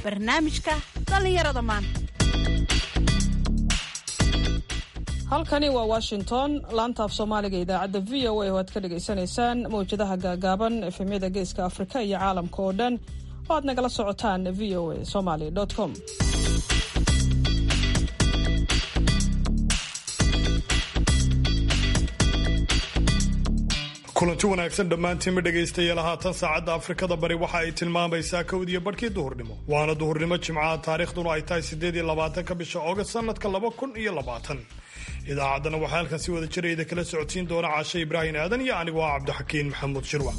barnaamijka dhallinyarada maanta halkani waa washington laanta af soomaaliga idaacadda v o a oo aad ka dhagaysanaysaan mawjadaha gaagaaban efemyada geeska afrika iyo caalamka oo dhan oo aad nagala socotaan v o a somaly com kulanti wanaagsan dhammaantiinma dhegaystayaal haatan saacadda afrikada bari waxa ay tilmaamaysaa kowdiyo barhkii duhurnimo waana duhurnimo jimcaha taariikhduna ay tahay siddeed iyo labaatanka bisha oogast sanadka laba kun iyo labaatan idaacaddana waxaa halkan si wada jirayda kala socodsiin doona caashe ibraahim aadan iyo anigu ah cabdixakiin maxamuud shirwa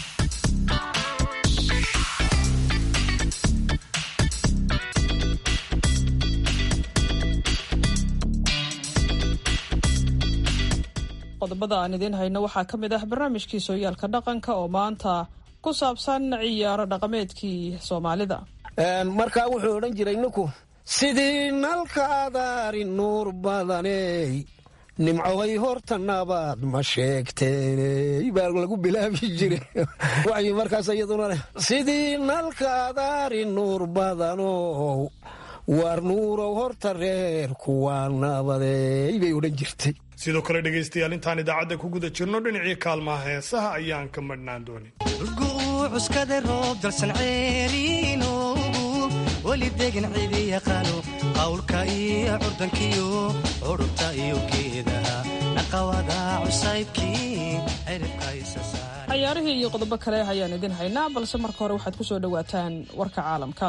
qodobada aan idiin hayno waxaa ka mid ah barnaamijkii sooyaalka dhaqanka oo maanta ku saabsan ciyaaro dhaqameedkii soomaalida markaa wuxuu odhan jiray ninku sidii nalkaadaari nuur badaney nimcohay horta nabaad ma sheegteeney baa lagu bilaabi jire waxay markaas iyaduna leh sidii nalkaadaari nuur badanow waar nuurow horta reer kuwaa nabadey bay odhan jirtay sidoo kale dhegaystayaal intaan idaacadda ku guda jirno dhinacii kaalmaha heesaha ayaan ka madhnaan doonin cuskada roob dalsan ceeriinoogu weli degan cidi yaqaano qawlka iyo curdankiyo curubta iyo geedaha naqawada cusaybkii ciribka isasaar cayaarihii iyo qodobo kale ayaan idin haynaa balse marka hore waxaad ku soo dhowaataan warka caalamka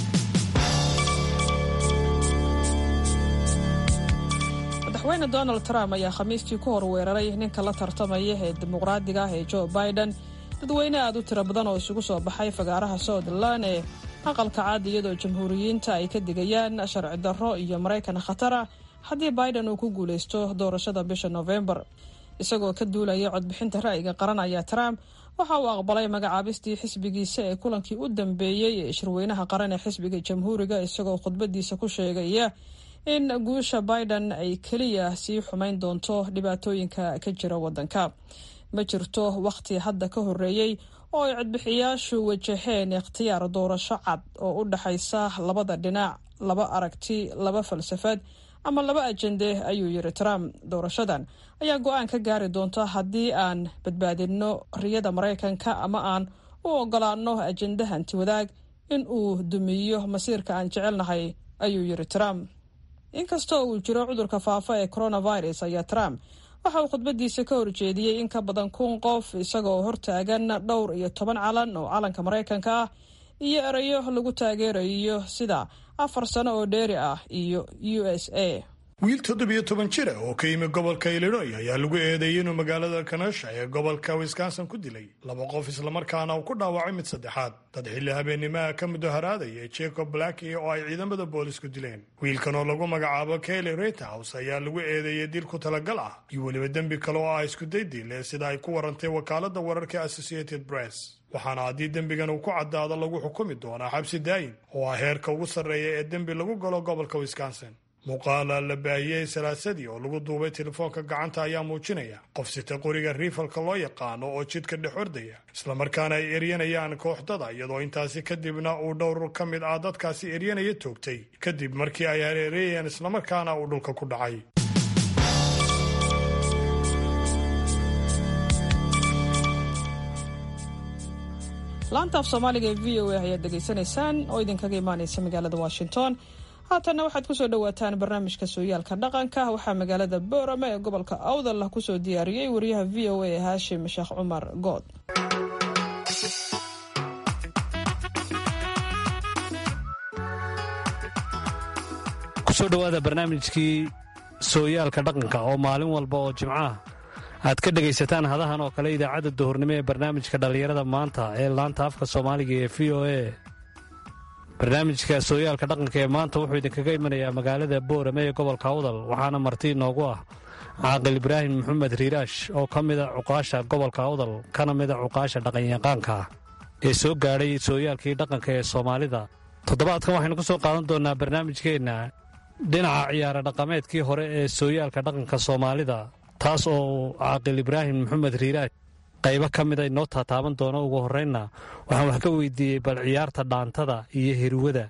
madaxweyne donald trump ayaa khamiistii ku horweeraray ninka la tartamaya ee dimuqraadiga ah ee joe biden dadweyne aad u tiro badan oo isugu soo baxay fagaaraha southerland ee aqalka cad iyadoo jamhuuriyiinta ay ka digayaan sharci darro iyo maraykan khatara haddii biden uu ku guulaysto doorashada bisha nofembar isagoo ka duulaya codbixinta ra'yiga qaran ayaa trump waxa uu aqbalay magacaabistii xisbigiisa ee kulankii u dambeeyey ee shirweynaha qaran ee xisbiga jamhuuriga isagoo khudbadiisa ku sheegaya in guusha biden ay keliya sii xumayn doonto dhibaatooyinka ka jira waddanka ma jirto wakhti hadda ka horreeyey oo ay codbixiyaashu wajaheen ikhtiyaar doorasho cad oo u dhaxaysa labada dhinac laba aragti laba falsafad ama laba ajende ayuu yiri trump doorashadan ayaa go-aan ka gaari doonta haddii aan badbaadinno riyada maraykanka ama aan u ogolaanno ajende hanti wadaag in uu dumiyo masiirka aan jecelnahay ayuu yiri trump inkastoo uu jiro cudurka faafa ee coronavirus ayaa trump waxa uu khudbadiisa ka horjeediyey in ka badan kun qof isagoo hortaagan dhowr iyo toban calan oo calanka maraykanka ah iyo erayo lagu taageerayo sida afar sano oo dheeri ah iyo u s a wiil toddobiyo toban jira oo ka yimi gobolka illinoy ayaa lagu eedeeyey inuu magaalada kanasha ee gobolka wisconsin ku dilay laba qof islamarkaana uu ku dhaawacay mid saddexaad dad xilli habeennimaha ka mudaharaadaya jacob blacki oo ay ciidamada boolisku dileen wiilkan oo lagu magacaabo kelly reithouse ayaa lagu eedeeyey dil ku talagal ah iyo weliba dembi kale oo ah iskuday dile sida ay ku warantay wakaalada wararka associated press waxaana haddii dembigan uu ku caddaado lagu xukumi doonaa xabsi daayin oo ah heerka ugu sarreeya ee dembi lagu galo gobolka wisconsin muuqaala la baahiyey salaasadii oo lagu duubay telefoonka gacanta ayaa muujinaya qof sita qoriga riifalka loo yaqaano oo jidka dhex ordaya islamarkaana ay eryanayaan kooxdada iyadoo intaasi kadibna uu dhowr ka mid ah dadkaasi eryanaya toogtay kadib markii ay hareereeyeen islamarkaana uu dhulka ku dhacay laanta af soomaaliga ee v o a ayaad dhegaysanaysaan oo idinkaga imaanaysa magaalada washington haatanna waxaad kusoo dhowaataan barnaamijka sooyaalka dhaqanka waxaa magaalada boorama ee gobolka awdal kusoo diyaariyey wariyaha v o a haashim sheekh cumar good kusoo dhowaada barnaamijkii sooyaalka dhaqanka oo maalin walba oo jimcaha aad ka dhegaysataan hadahan oo kale idaacadda duhurnimo ee barnaamijka dhallinyarada maanta ee laanta afka soomaaliga ee v o a barnaamijka sooyaalka dhaqanka ee maanta wuxuu idinkaga imanayaa magaalada boorame ee gobolka awdal waxaana marti inoogu ah caaqil ibraahim maxamed riiraash oo ka mida cuqaasha gobolka awdal kana mida cuqaasha dhaqanyaqaanka ah ee soo gaadhay sooyaalkii dhaqanka ee soomaalida toddobaadkan waxaynu ku soo qaadan doonnaa barnaamijkeenna dhinaca ciyaara dhaqameedkii hore ee sooyaalka dhaqanka soomaalida taas oo uu caaqil ibraahim maxamed riiraash qaybo ka mida inoo taataaban doono ugu horraynna waxaan wax ka weydiiyey bal ciyaarta dhaantada iyo hirwada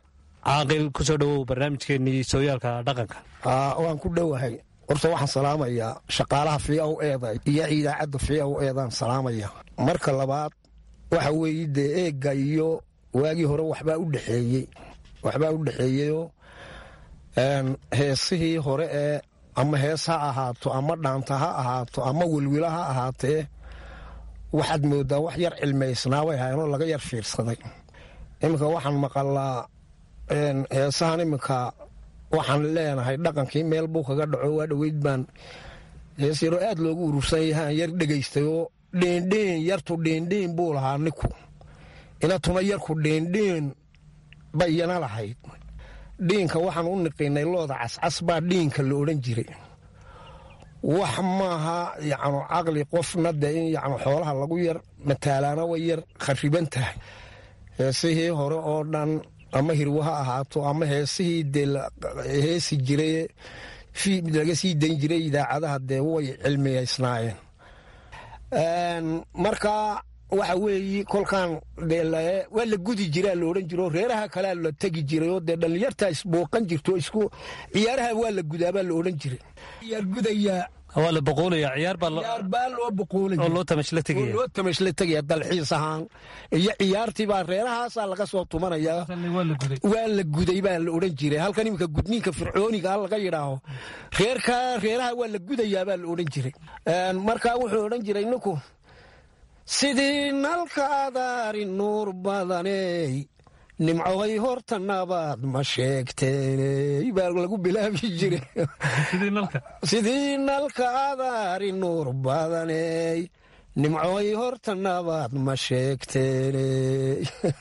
caaqil ku soo dhowow barnaamijkeennii sooyaalka dhaqanka waan ku dhowahay horta waxaan salaamayaa shaqaalaha v o eda iyo idaacadda v o eedaan salaamaya marka labaad waxa weeye dee eegga iyo waagii hore waxbaa u dhexeeyey waxbaa u dhexeeyeyoo heesihii hore ee ama hees ha ahaato ama dhaanta ha ahaato ama welwila ha ahaatee waxaad moodaa wax yar cilmaysnaa way hayanoo laga yar fiirsaday iminka waxaan maqalaa heesahan iminka waxaan leenahay dhaqankii meel buu kaga dhaco waa dhoweyd baan hees yaroo aad loogu urursan yahaan yar dhegaystayoo dheendheen yartu dheendheen buu lahaa ninku inatuna yarku dheendheen bayana lahayd dhiinka waxaan u niqinay looda cascas baa dhiinka la odhan jiray wax maaha yacnu caqli qofna dee in yacnu xoolaha lagu yar mataalaana way yar khariban tahay heesihii hore oo dhan ama hirwo ha ahaato ama heesihii dee heesi jiray laga sii dayn jiray idaacadaha dee way cilmiyaysnaayeen marka waxa weeye kolkaan waa la gudi jiraa la odhan jiro reeraha kalea la tegi jirayoo dee dhallinyartaa isbooqan jirto isku ciyaaraha waa la gudaabaa la odhan jiray gudayaa waa la boqoolaya ciyaar ciyaar baa loo boqoolaya oo loo tamashla tegaya loo tamashla tegaya dalxiis ahaan iyo ciyaartii baa reerahaasaa laga soo tumanayaa waa la guday baa la odhan jiray halkan iminka gudniinka fircooniga a laga yidhaaho reerka reeraha waa la gudayaa baa la odhan jiray markaa wuxuu odhan jiray ninku sidii nalka adaari nuur badaney nimcohay horta nabaad ma sheegteeney baa lagu bilaabi jiray sidii nalka adaari nuur badaney nimcohay horta nabaad ma sheegteeney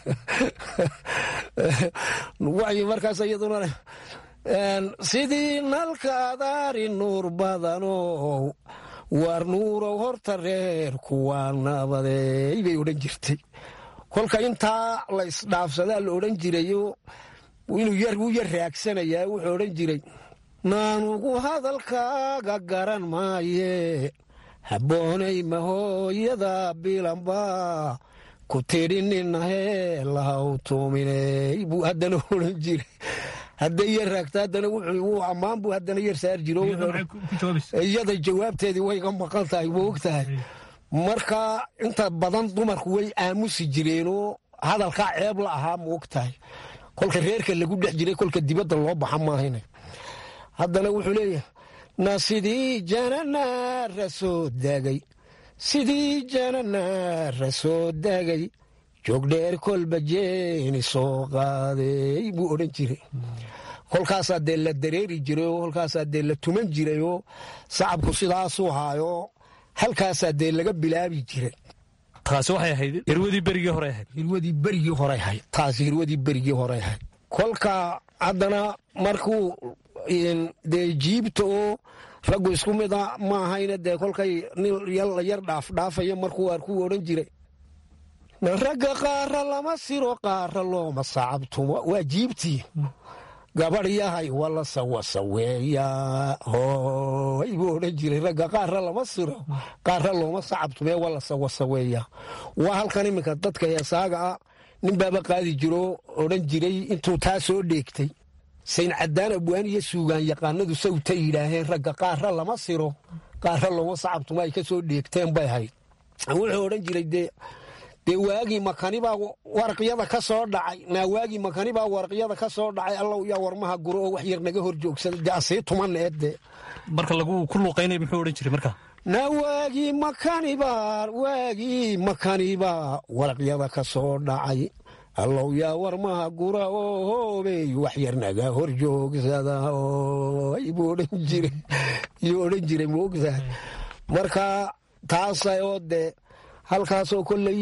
markaas iyaduna sidii nalka adaari nuur badanow waar nuurow horta reerku waa nabadey bay odhan jirtay kolka intaa la isdhaafsadaa la odhan jirayo inuu wuu yar raagsanayaa wuxuu odhan jiray naanugu hadalkaaga garan maaye habboonay mahooyada bilanba ku tidhi ninahee lahaw tuuminey buu haddana odhan jiray hadday yar raagta haddana wuu ammaan buu haddana yar saar jiro iyada jawaabteedii wayga maqan tahay ma og tahay marka inta badan dumarku way aamusi jireenoo hadalkaa ceeb la ahaa ma og tahay kolka reerka lagu dhex jiray kolka dibadda loo baxa maahayna haddana wuxuu leeyahay na sidii jananaara soo daagay sidii jananaara soo daagay joogdheer kolba jeeni soo qaaday buu odhan jiray kolkaasaa dee la dareeri jirayoo kolkaasaa dee la tuman jirayoo sacabku sidaasuu haayoo halkaasaa dee laga bilaabi jiray taasi waxay ahayd hirwadii berigii hore ahayd hirwadii berigii hore ahayd taasi hirwadii berigii hore ahayd kolka haddana markuu dee jiibta oo raggu isku mida ma ahayna dee kolkay nin la yar dhaafdhaafaya markuu arkuu odhan jiray ragga qaara lama siro qaara looma sacabtumo waa jiibtii gabadh yahay wala sawasaweeya hooy buu odhan jiray ragga qaara lama siro qaara looma sacabtume wala sawasaweeya waa halkan iminka dadka heesaaga ah nin baaba qaadi jiro odhan jiray intuu taa soo dheegtay sayn caddaan abwaan iyo suugaan yaqaanadu sawta yidhaaheen ragga qaara lama siro qaara looma sacabtumo ay ka soo dheegteen bay ahayd wuxuu odhan jiray dee dee waagii makanibaa waraqyada ka soo dhacay naa waagii makanibaa waraqyada ka soo dhacay allow yaa warmaha guro oo wax yar naga hor joogsada dee asii tuman eedde marka lagu ku luuqaynaya muxuu odhan jiray marka naa waagii makanibaa waagii makanibaa waraqyada ka soo dhacay allow yaa warmaha gura oo hoobey wax yar naga hor joogsada oy buu odhan jiray yuu odhan jiray maogtahay marka taasa oo dee halkaasoo kolley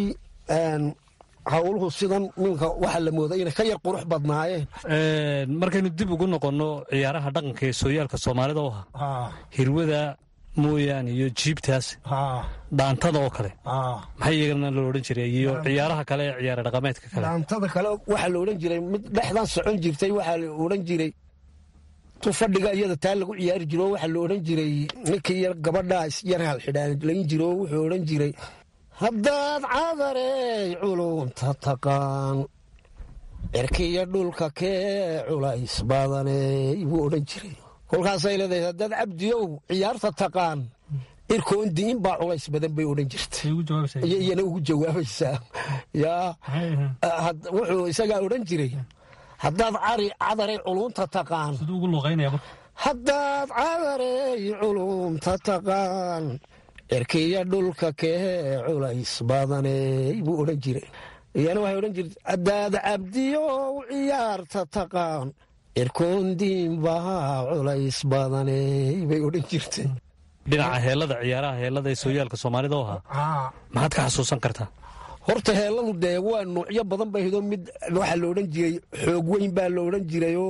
howluhu sidan minka waxaa la mooday inay ka yar qurux badnaayeen markaynu dib ugu noqonno ciyaaraha dhaqanka ee sooyaalka soomaalida u ahaa hirwada mooyaane iyo jiibtaas dhaantada oo kale maxay iyagana loo odhan jiray iyo ciyaaraha kale ee ciyaara dhaqameedka kale dhaantada kale waxaa la odhan jiray mid dhexdan socon jirtay waxaa la odhan jiray tu fadhiga iyada taa lagu ciyaari jiro waxaa la odhan jiray ninkii yar gabadhaa isyar halxidhaan jiro wuxuu odhan jiray haddaad cadarey culumta taqaan cirkiyo dhulka kee culays badaney buu odhan jiray kolkaasay leedahay haddaad cabdiyow ciyaarta taqaan irkoondiin baa culays badan bay odhan jirta iyana ugu jawaabaysaa yaa wuxuu isagaa odhan jiray haddaad cari cadaray culumta taqaan haddaad cadarey culumta taqaan cirkiyo dhulka kee culays badaney buu odhan jiray iyana waxay odhan jirta haddaad cabdiyow ciyaarta taqaan cirkoondiin baa culays badaney bay odhan jirtay dhinaca heellada ciyaaraha heellada ee sooyaalka soomaalida oo ahaa maxaad ka xasuusan kartaa horta heelladu dee waa nuucyo badan bay hidoo mid waxaa la odhan jiray xoog weyn baa la odhan jirayoo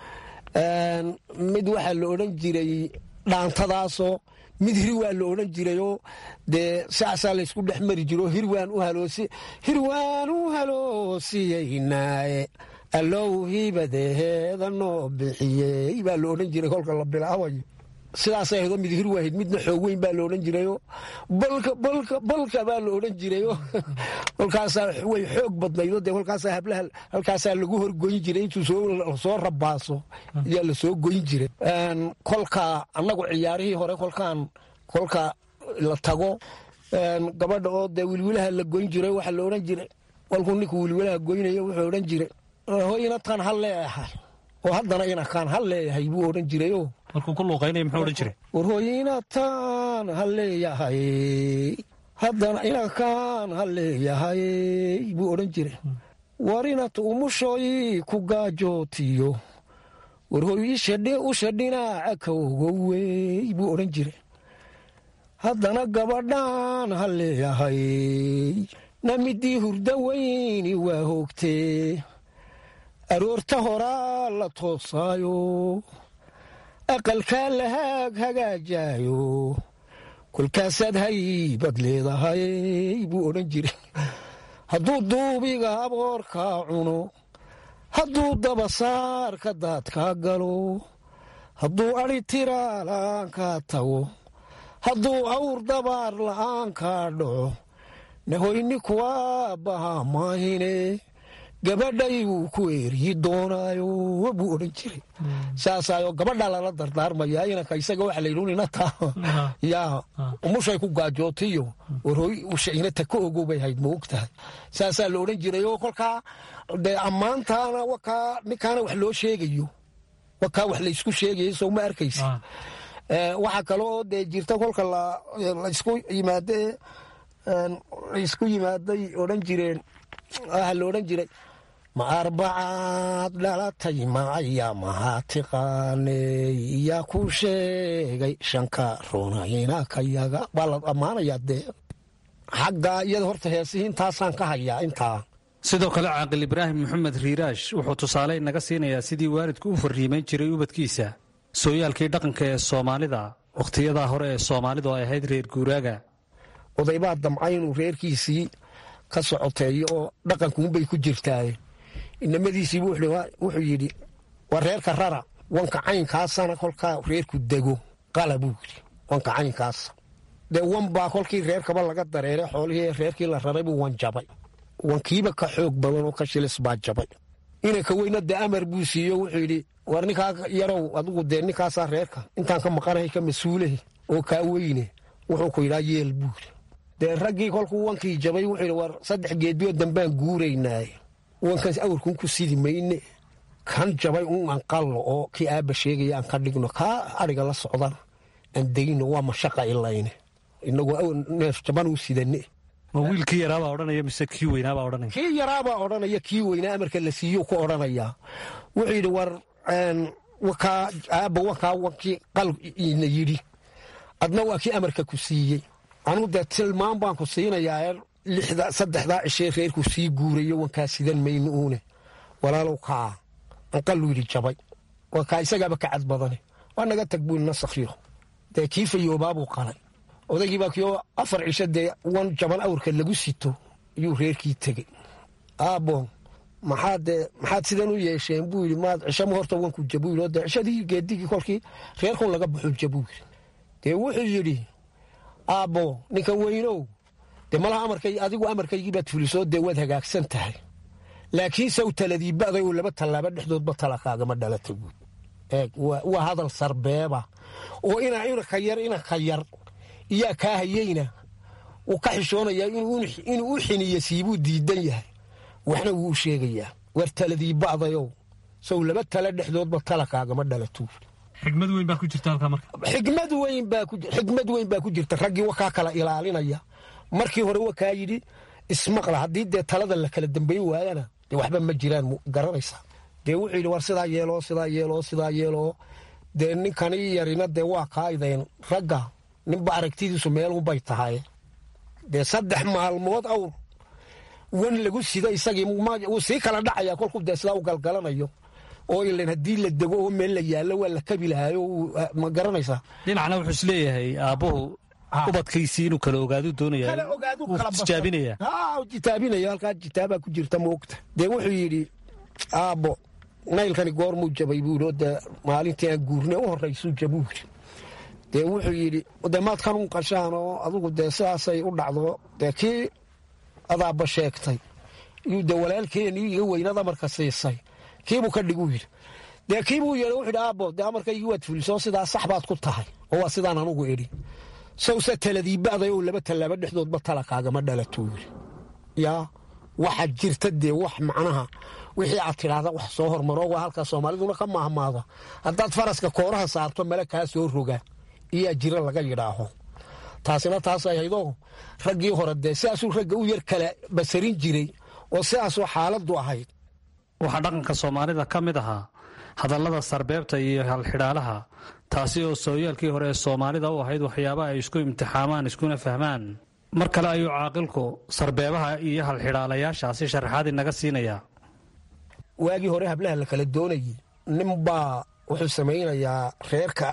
mid waxaa la odhan jiray dhaantadaasoo mid hirwaa la odhan jirayoo dee saasaa laysku dhex mari jiro hirwaan u haloosi hirwaan u haloosiyeynaaye allow hibadeheeda noo bixiyey baa la odhan jiray kolka la bilaabayo sidaasay ahaydoo mid hir waahid midna xoog weyn baa la odhan jirayo balka balka balka baa la odhan jirayo kolkaasaa way xoog badnaydo dee kolkaasaa hablaha halkaasaa lagu horgoyn jiray intuu soo rabaaso ayaa la soo goyn jiray kolka annagu ciyaarihii hore kolkaan kolka la tago gabadha oo dee wilwilaha la goyn jiray waxaa la odhan jiray kolkuu ninkuu wilwilaha goynayo wuxuu odhan jiray hoynataan ha leeyahay oo haddana inakaan ha leeyahay buu odhan jirayo markuu ku luuqaynaya muxuu odhan jiray warhooyinataan ha leeyahay haddana inakaan ha leeyahay buu odhan jiray warinat umushoy ku gaajootiyo warhooyishadhi usha dhinaaca kawgowey buu odhan jiray haddana gabadhaan ha leeyahay namidii hurda weyni waa hoogtee aroorta horaa la toosaayo aqalkaa la haag hagaajaayo kolkaasaad haybad leedahay buu odhan jiray hadduu duubiga aboorkaa cuno hadduu dabasaarka daadkaa galo hadduu adhi tiraa la'aankaa tago hadduu awr dabaar la'aankaa dhaco nahoyni kuwaa bahaa maahine gabadhay wuu ku eeryi doonaayo buu odhan jiray saasaayo gabadhaa lala dardaarmaya inanka isaga waxa laydhuninata yaa umushay ku gaajootiyo warhooy ushainata ka ogow bay hayd ma og tahay saasaa la odhan jiray oo kolkaa dee ammaantaana wakaa ninkaana wax loo sheegayo wakaa wax laysku sheegayo soo ma arkaysa waxaa kale oo dee jirta kolka laysku yimaade laysku yimaaday odhan jireen waxaa la odhan jiray ma arbacaad dhalatay macaya mahaa tiqaaney yaa ku sheegay shanka runayna ka yaga waa la ammaanayaa dee xagga iyada horta heesihii intaasaan ka hayaa intaa sidoo kale caaqil ibraahim maxamed riiraash wuxuu tusaale naga siinayaa sidii waalidku u fariimayn jiray ubadkiisa sooyaalkii dhaqanka ee soomaalida wakhtiyadaa hore ee soomaalidu ay ahayd reer guuraaga odaybaa damca inuu reerkiisii ka socoteeyo oo dhaqankuunbay ku jirtaaye inamadiisiibu wuxuu yidhi waa reerka rara wanka caynkaasana kolkaa reerku dego qala buu yidhi wanka caynkaasa dee wan baa kolkii reerkaba laga dareeray xoolihii reerkii la raray buu wan jabay wankiiba ka xoog badan oo ka shilis baa jabay inanka weyna dee amar buu siiyo wuxuu yidhi war ninkaa yarow adigu dee ninkaasaa reerka intaan ka maqanahay ka mas-uulahi oo kaa weyne wuxuu ku yidhaa yeel buu yidhi dee raggii kolkuu wankii jabay wuxuu yidhi war saddex geedbiyo dambaan guuraynaaye wankaas awrkuun ku sidi mayne kan jabay un aan qallo oo kii aabba sheegaya aan ka dhigno kaa adhiga la socdana aan degino waa mashaqa ilayne inagoo neef jaban u sidane ma wiilkii yaraabaa odhanaya mise kii weynaabaa odhanaya kii yaraabaa odhanaya kii weynaa amarka la siiyo ku odhanayaa wuxuu yidhi war wakaa aabba wakaa wankii qal ina yidhi adna waa kii amarka ku siiyey anuu dee tilmaan baan ku siinayaa lixda saddexdaa cishee reerku sii guurayo wankaa sidan mayno uune walaalow kaa anqaluu yidhi jabay waa kaa isagaaba ka cad badane waa naga tag buu nasakhiyo dee kii fayoobaabuu qalay odaygiibaa kioo afar cisho dee wan jaban awrka lagu sito ayuu reerkii tegey aabbo maxaad dee maxaad sidan u yeesheen buu yidhi maad cishama horta wanku jabuu yidhi oo dee cishadii geedigii kolkii reerkun laga baxuu jabuu yidhi dee wuxuu yidhi aabbo ninkan weynow dee malaha amarkay adigu amarkaygii baad fulisoo dee waad hagaagsan tahay laakiin saw taladiiba'day oo laba tallaabo dhexdoodba talakaagama dhalata guud eeg waa hadal sarbeeba oo inaa inaka yar inaka yar iyaa kaa hayeyna wuu ka xishoonayaa inuu u xiniyo siibuu diidan yahay waxna wuu u sheegayaa war taladiiba'dayow sow laba tala dhexdoodba talakaagama dhalatuu xigmad weyn baa ku jirta halkaa marka xigmad weyn baa ku xigmad weyn baa ku jirta raggii wakaa kala ilaalinaya markii hore wakaa yidhi ismaqla haddii dee talada la kala dambayn waayana dee waxba ma jiraan garanaysa dee wuxuu yidhi war sidaa yeeloo sidaa yeeloo sidaa yeeloo dee ninkani yarina dee waa kaaideen ragga ninba aragtidiisu meelunbay tahay dee saddex maalmood awr wan lagu sida isagii wuu sii kala dhacaya kolkuu dee sidaa u galgalanayo oo ilan haddii la dego oo meel la yaallo waa la kabi lahaayo ma garanaysaa dhinacna wuxuu isleeyahay aabbuhu ubadkiisii inuu kala ogaadu doonaya tijaabinaya jitaabinaya halkaa jitaabaa ku jirta moogta dee wuxuu yidhi aabbo naylkani goormuu jabay buu yidhi oo dee maalintii aan guurne u horraysuu jabuu yidhi dee wuxuu yidhi dee maad kanuun qashaan oo adugu dee sidaasay u dhacdo dee kii adaabba sheegtay iyuu dee walaalkeeni iga weynad amarka siisay kiibuu ka dhiguu yidhi dee kiibuu yeedha wuxuu yidhi aabbo dee amarkaygii waad fulisoo sidaa sax baad ku tahay oo waa sidaan anugu idhi sawse taladiiba'day oo laba tallaabo dhexdoodba talakaagama dhalatuu yidhi yaa waxaa jirta dee wax macnaha wixii aad tidhaahda wax soo hormaroo waa halkaa soomaaliduna ka maahmaada haddaad faraska kooraha saarto male kaa soo roga iyaa jira laga yidhaaho taasina taas ay haydoo raggii hore dee sidaasuu ragga u yar kala basarin jiray oo sidaasoo xaaladdu ahayd waxaa dhaqanka soomaalida ka mid ahaa hadallada sarbeebta iyo halxidhaalaha taasi oo sooyaalkii hore ee soomaalida u ahayd waxyaabaha ay isku imtixaamaan iskuna fahmaan mar kale ayuu caaqilku sarbeebaha iyo halxidhaalayaashaasi sharaxaad inaga siinayaa waagii hore hablaha la kala doonayay ninbaa wuxuu samaynayaa reerka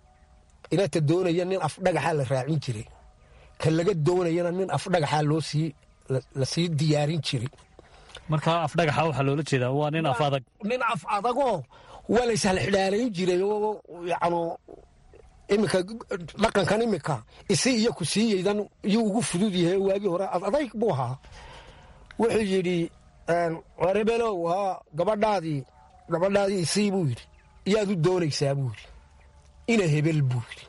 inata doonaya nin afdhagaxaa la raacin jiray ka laga doonayana nin afdhagaxaa loo sii la sii diyaarin jiray markaa afdhagaxa waxaa loola jeedaa waa nin af adag nin af adagoo waa la ishalxidhaalayn jiray oo yacnu iminka dhaqankan iminka isi iyo ku siiyeydan iyuu ugu fudud yahay waagii hore adayg buu ahaa wuxuu yidhi warebelow haa gabadhaadii gabadhaadii isii buu yidhi iyaad u doonaysaa buu yidhi ina hebel buu yidhi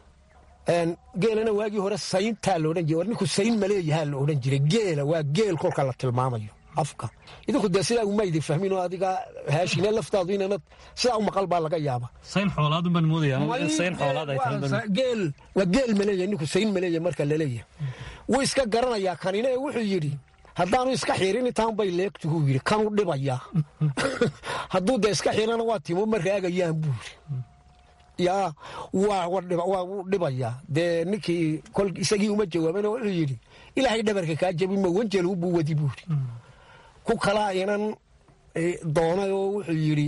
geelana waagii hore sayntaa laodhan jiray war ninku sayn maleeyahaa la odhan jiray geela waa geel kolka la tilmaamayo afka idinku dee sidaa uma idin fahmin oo adiga haashine laftaadu inana sidaa u maqal baa laga yaaba sayn xoolaadun baan moodaya sayn xoolaad ay tahay geel waa geel maleeyahay ninku sayn maleeyahay marka laleeyahay wuu iska garanayaa kanina ee wuxuu yidhi haddaanu iska xirin intaan bay leegtuhuu yidhi kanuu dhibayaa hadduu dee iska xirana waa timo ma raagayaan buu yidhi yaa waa wuu dhibayaa dee ninkii kol isagii uma jawaabana wuxuu yidhi ilaahay dhabarka kaa jabi ma wanjaluu buu wadi buu yidhi ku kalaa inan doonay oo wuxuu yidhi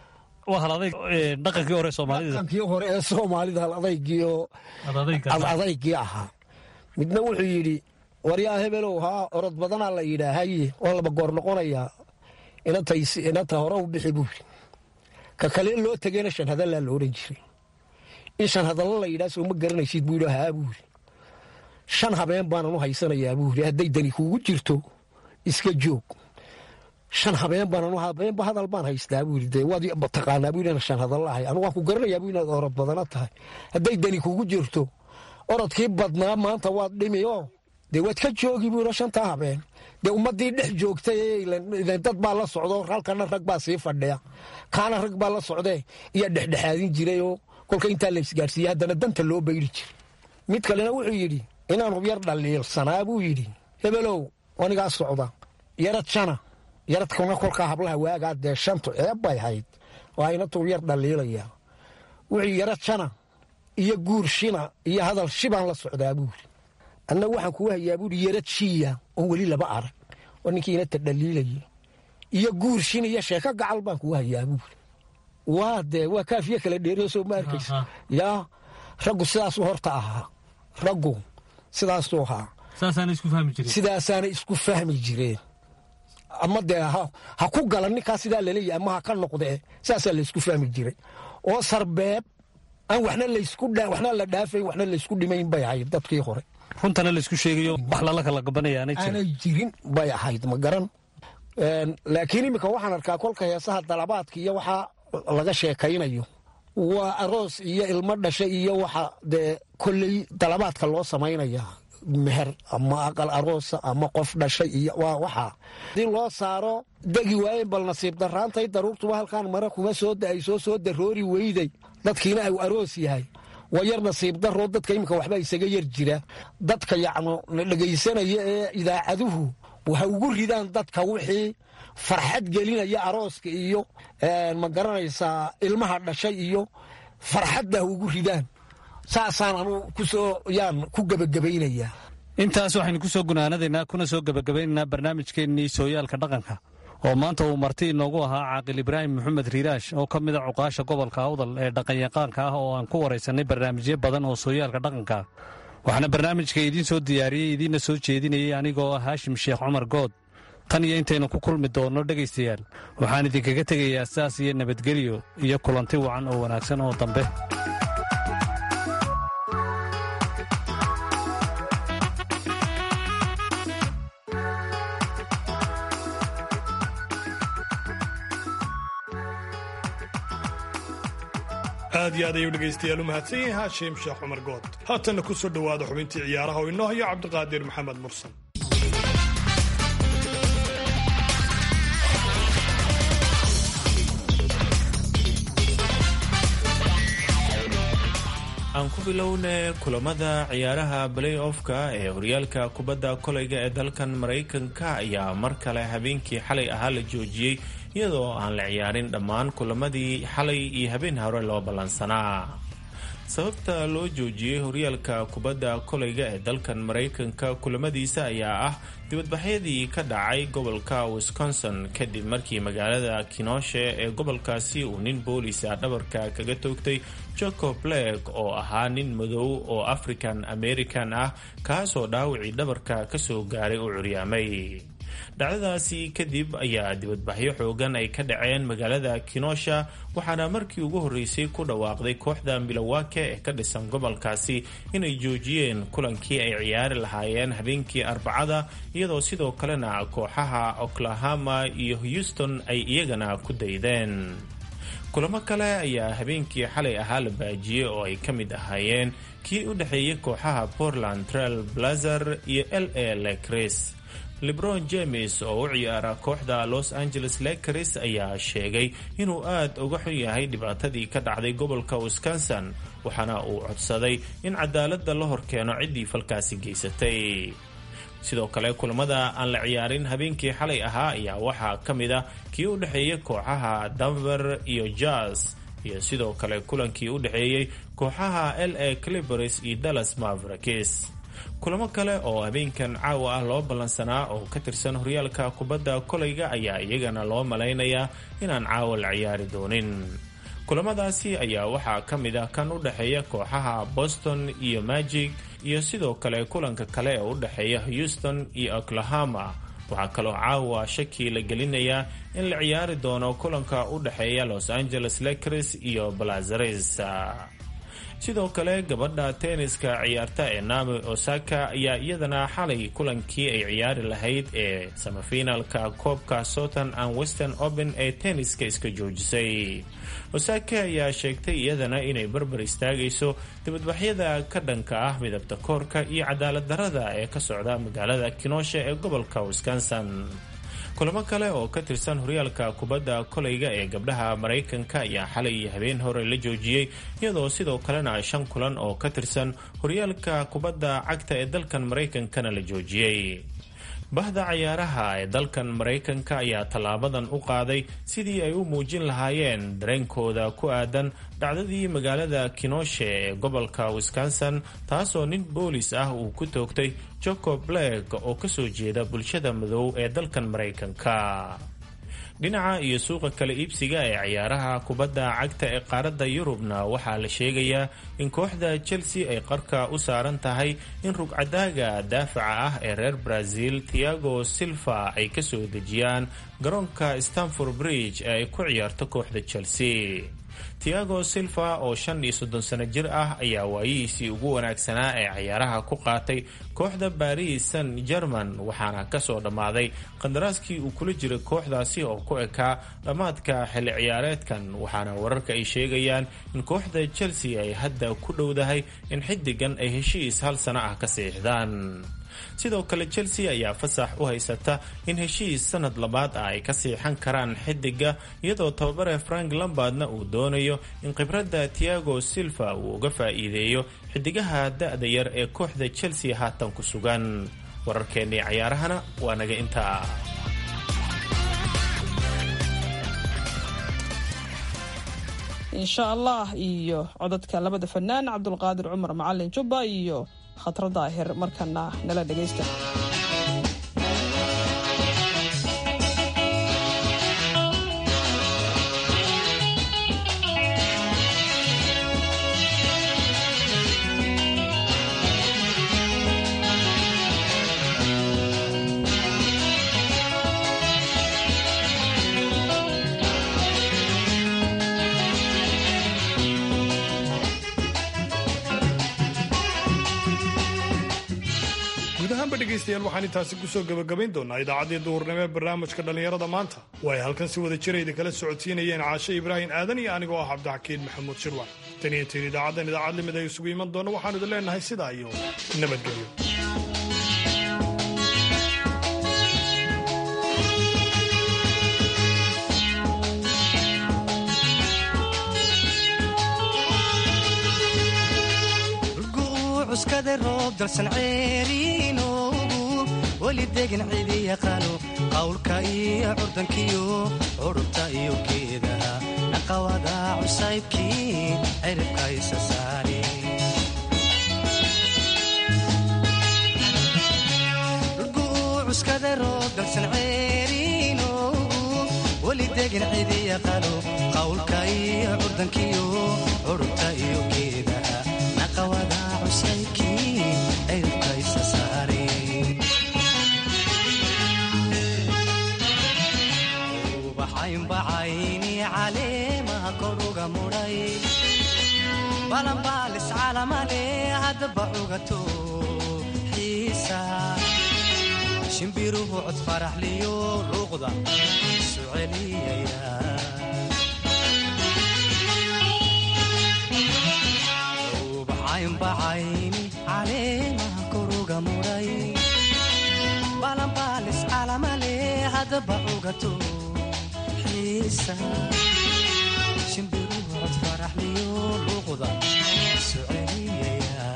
dhaqankii hore soomaalida dhaqankii hore ee soomaalida hal adaygii oo adaygii ahaa midna wuxuu yidhi waryaa hebelow haa orod badanaa la yidhaahaye oo laba goor noqonayaa inanta hore u bixi buu yidhi ka kale loo tegeyna shan hadallaa la odhan jiray in shan hadallo la yidhaha soo ma garanaysid buu yidhi haa buu yidhi shan habeen baanan u haysanayaa buu yidhi hadday dani kuugu jirto iska joog shan habeen baanan habeenba hadal baan haystaa buu yidhi dee waad taqaanaa buu yidhi shan hadallo ahay anu waan ku garanayaa buu inaad orod badana tahay hadday dani kuugu jirto orodkii badnaa maanta waad dhimi oo dee waad ka joogi buu yidhi shantaa habeen dee ummaddii dhex joogtay dad baa la socdo halkana rag baa sii fadhiya kaana rag baa la socdee iyaa dhexdhexaadin jiray oo kolka intaa la isgaarsiiyey haddana danta loo bayri jiray mid kalena wuxuu yidhi inaanu yar dhaliilsanaa buu yidhi hebelow anigaa socda yarad shana yaradkuna kolkaa hablaha waagaa dee shantu ceeb bay hayd waa inatuu yar dhaliilayaa wuxuu yarad shana iyo guur shina iyo hadal shibaan la socdaa buu yidhi anna waxaan kuu hayaa buuhi yarad shiya oon weli laba arag oo ninkii inata dhaliilaya iyo guur shin iyo sheeko gacal baan kuu hayaa buuri waa dee waa kaafiye kala dheeriyo soo ma arkaysa yaa raggu sidaasuu horta ahaa raggu sidaasuu ahaa sidaasaana isku fahmi jireen ama dee ha ku gala ninkaa sidaa laleeyahy ama ha ka noqdee sidaasaa laysku fahmi jiray oo sarbeeb aan waxna laysku waxna la dhaafayn waxna laysku dhimayn bay ahayd dadkii hore runtana laysku sheegayo wax lala kala gabanaya aanay jirin aanay jirin bay ahayd ma garan laakiin iminka waxaan arkaa kolka heesaha dalabaadka iyo waxaa laga sheekaynayo waa aroos iyo ilmo dhasha iyo waxa dee kolley dalabaadka loo samaynaya meher ama aqal aroosa ama qof dhashay iyo waa waxaa hadii loo saaro degi waayen bal nasiib daraantay daruurtuba halkaan mare kuma soo da-ay soo soo daroori weyday dadkiina au aroos yahay waa yar nasiib daroo dadka iminka waxba isaga yar jira dadka yacnu dhegaysanaya ee idaacaduhu waxa ugu ridaan dadka wixii farxad gelinaya arooska iyo ma garanaysaa ilmaha dhashay iyo farxadda ha ugu ridaan saasaan anu kusoo yaan ku gebagabaynayaa intaas waxaynu ku soo gunaanadaynaa kuna soo gebagabaynaynaa barnaamijkeennii sooyaalka dhaqanka oo maanta uu marti inoogu ahaa caaqil ibraahim maxamed riiraash oo ka mida cuqaasha gobolka awdal ee dhaqanyaqaanka ah oo aan ku waraysanay barnaamijyo badan oo sooyaalka dhaqanka waxaana barnaamijka idiin soo diyaariyey idiinna soo jeedinayay anigoo ah haashim sheekh cumar good tan iyo intaynu ku kulmi doonno dhegaystayaal waxaan idinkaga tegayaa saas iyo nabadgelyo iyo kulanti wacan oo wanaagsan oo dambe aad iyo aad ayuu dhegaystayaal u mahadsan yahay haashim sheekh cumar good haatanna ku soo dhowaada xubintii ciyaaraha oo inoo hayo cabdiqaadir maxamed mursan aan ku bilowne kulamada ciyaaraha balay offka ee horyaalka kubadda kolayga ee dalkan maraykanka ayaa mar kale habeenkii xalay ahaa la joojiyey iyadoo aan la ciyaarin dhammaan kulamadii xalay iyo habeen hore loo ballansanaa sababta loo joojiyey horyaalka kubadda kolayga ee dalkan maraykanka kulamadiisa ayaa ah dibadbaxyadii ka dhacay gobolka wisconsin kadib markii magaalada kinoshe ee gobolkaasi uu nin boolisa dhabarka kaga toogtay jacob blake oo ahaa nin madow oo african american ah kaasoo dhaawacii dhabarka kasoo gaaray u curyaamay dhacdadaasi kadib ayaa dibadbaxyo xoogan ay ka dhaceen magaalada kinosha waxaana markii ugu horreysay ku dhawaaqday kooxda milowake ee ka dhisan gobolkaasi inay joojiyeen kulankii ay ciyaari lahaayeen habeenkii arbacada iyadoo sidoo kalena kooxaha oklahoma iyo houston ay iyagana ku daydeen kulamo kale ayaa habeenkii xalay ahaa la baajiyey oo ay ka mid ahaayeen kii u dhexeeyay kooxaha portland trail blazer iyo l a lecris lebron james oo u ciyaara kooxda los angeles lakers ayaa sheegay inuu aad uga xun yahay dhibaatadii ka dhacday gobolka wisconsin waxaana uu codsaday in cadaaladda la horkeeno ciddii falkaasi geysatay sidoo kale kulamada aan la ciyaarin habeenkii xalay ahaa ayaa waxaa ka mid ah kii u dhexeeyay kooxaha denver iyo jazz iyo sidoo kale kulankii u dhexeeyey kooxaha l a clibers iyo dallas mavericks kulamo kale oo habeenkan caawa ah loo ballansanaa oo ka tirsan horyaalka kubadda kolayga ayaa iyagana loo malaynayaa inaan caawa la ciyaari doonin kulamadaasi ayaa waxaa ka mid ah kan u dhexeeya kooxaha boston iyo magic iyo sidoo kale kulanka kale ee u dhexeeya houston iyo oklahoma waxaa kaloo caawa shaki la gelinayaa in la ciyaari doono kulanka u dhexeeya los angeles lakers iyo blazares sidoo kale gabadha tenniska ciyaarta ee naomi osaka ayaa iyadana xalay kulankii ay ciyaari lahayd ee samafinaalka koobka southern and western open ee tenniska iska joojisay osaka ayaa sheegtay iyadana inay barbar istaagayso dibadbaxyada ka dhanka ah midabta koorka iyo cadaalad darada ee ka socda magaalada kinosha ee gobolka wisconsin kulamo kale oo ka tirsan horyaalka kubadda kolayga ee gabdhaha maraykanka ayaa xalay iyo habeen hore la joojiyey iyadoo sidoo kalena shan kulan oo ka tirsan horyaalka kubadda cagta ee dalkan maraykankana la joojiyey bahda cayaaraha ee dalkan maraykanka ayaa tallaabadan u qaaday sidii ay u muujin lahaayeen dareenkooda ku aadan dhacdadii magaalada kinoshe ee gobolka wisconsin taasoo nin boolis ah uu ku toogtay jacob blake oo kasoo jeeda bulshada madow ee dalkan maraykanka dhinaca iyo suuqa kala iibsiga ee ciyaaraha kubadda cagta ee qaaradda yurubna waxaa la sheegayaa in kooxda chelsea ay qarka u saaran tahay in rugcadaaga daafaca ah ee reer brazil thiago silva ay kasoo dejiyaan garoonka stanford bridge ee ay ku ciyaarto kooxda chelsea tiago silva oo shan iyo soddon sano jir ah ayaa waayihiisii ugu wanaagsanaa ee ciyaaraha ku qaatay kooxda baris san german waxaana kasoo dhammaaday qandaraaskii uu kula jiray kooxdaasi oo ku ekaa dhammaadka xilli ciyaareedkan waxaana wararka ay sheegayaan in kooxda chelsea ay hadda ku dhowdahay in xidigan ay heshiis hal sano ah ka siixdaan sidoo kale chelsea ayaa fasax u haysata in heshiis sanad labaad ah ay ka siixan karaan xidiga iyadoo tababare frank lambardna uu doonayo in khibradda tiago silva uu uga faa'iideeyo xidigaha da-da yar ee kooxda chelsea haatan ku sugan wararkeennii cayaarahana waa naga intaa insha allah iyo codadka labada fanaan cabdulqaadir cumar macalin jubba iyo khatro daahir markana nala dhegaysta dhegeystayaal waxaan intaasi kusoo gabagabayn doonaa idaacaddii duhurnimo ee barnaamijka dhallinyarada maanta oo ay halkan si wada jirayda kala socodsiinayeen caashe ibraahim aadan iyo anigoo ah cabdixakiin maxamuud shirwan tan iyo tiin idaacaddan idaacad limid ay isugu iman doona waxaanu idin leenahay sidaa iyo nabadgelyo cuskada roob dalsan ceeriinoogu weli degan cidi yaqaano qawlka iyo curdankiyo curubta iyo geedaha naqawada cusaybkii ciribka isa saare cuskada roob dalsan ceeriinoogu weli degan cidi yaqaano qawlka iyo curdankiyo curubta iyo geedaha naqawada ubaxaynbacayni caleemaha koruga mudhay balanbaalis calamale haddaba cugato xiisa shimbiruhu cod faraxliyo luuqda isu celiyaya ubaxaynbacayni caleemaha koruga mudhay balanbaalis calamale haddaba cugato shimbiruhu cod faraxliyo luuqda isu celiyaya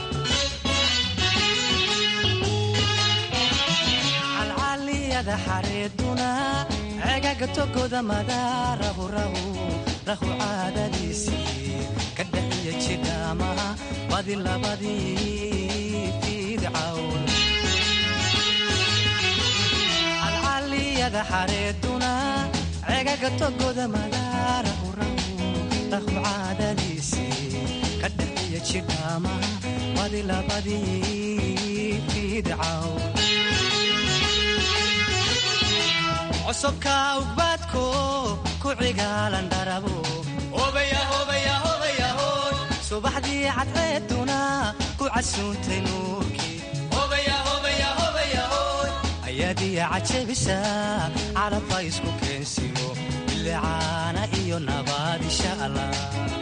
calcaliyada xareeduna cegaga togoda madaarahu rahu rahu caadadiisii ka dhaxiya jidhaamaha badi labadii fiidcawn calcaliyada xareeduna cegaga togoda madaarahu rahu rahu caadadiisii ka dhaxiya jidhaamaha badi labadii fiidcawn cosobka ugbaadko ku cigaalan dharabo subaxdii cadceeduna ku casuuntay nuurkii ayaadiya cajabisa calabka isku keensiyo bilicaana iyo nabaad insha allah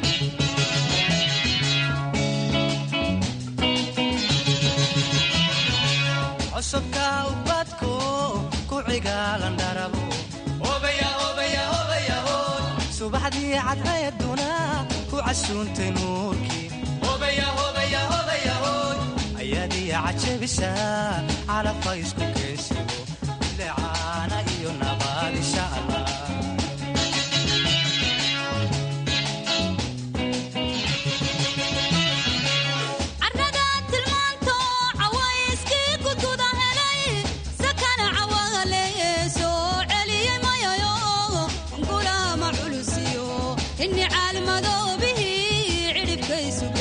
cosobka ubadko ku cigaalan dharabo subaxdii cadceeduna ku casuuntay nuurkii ayaadiya cajabisa calabka isku keensiyo bilicaana iyo nabaad insha allah inni caalmadoobihi cidhibkaysu